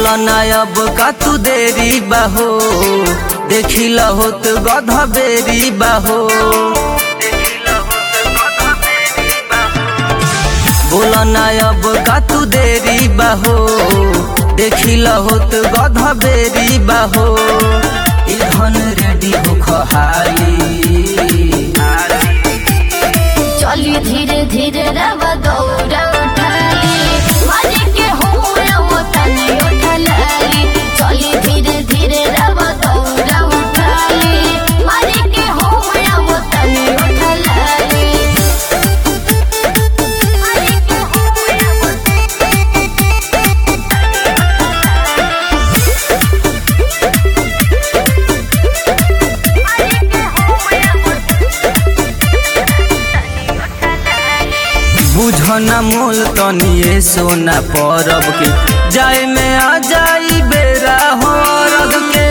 बोला नायब का तू देरी बाहो देखिला होत गध बेरी बाहो बोला नायब का तू देरी बाहो देखिला होत गध बेरी बाहो इधन रेडी हो खहाली चली धीरे धीरे रव दौड़ा उठाली मारे के हो रव तनी उठलाली चली धीरे धीरे रव दौड़ा उठाली मारे के हो रव तनी उठलाली मारे के हो बुझन मोल तनिए सोना परब के जाए में आ जाई बेरा हो रब के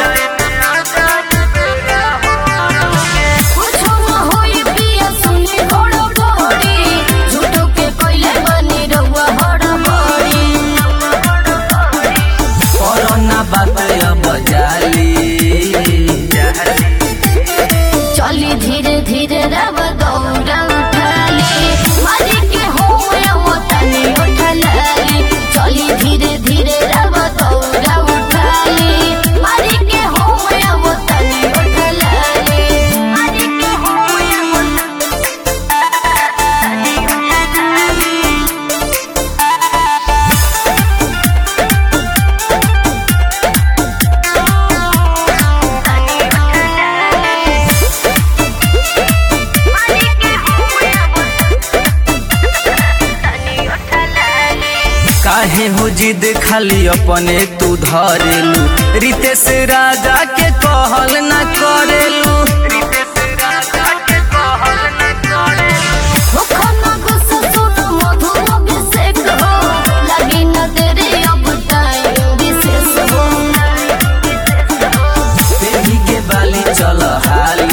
कुछो न होई पिया सुनी घोड़ो घोड़ी झूठो के कोइले बनी रहुआ हड़ा बड़ी कोरोना बात अब जाली चली धीरे धीरे रव दौड़ा उठाली मारी के हो वो तनी उठलाली चली धीरे धीरे रव दौड़ा उठाली मारी के हो वो तनी उठलाली मारी के हो वो तनी उठलाली काहे हो जिद खाली अपने तू धरेलू रितेश राजा के कहल न करेलू मुखना गुस्सा सुनो मधु अभिषेक हो लगी न तेरे अब टाइम विशेष हो बेबी के बाली चल हाली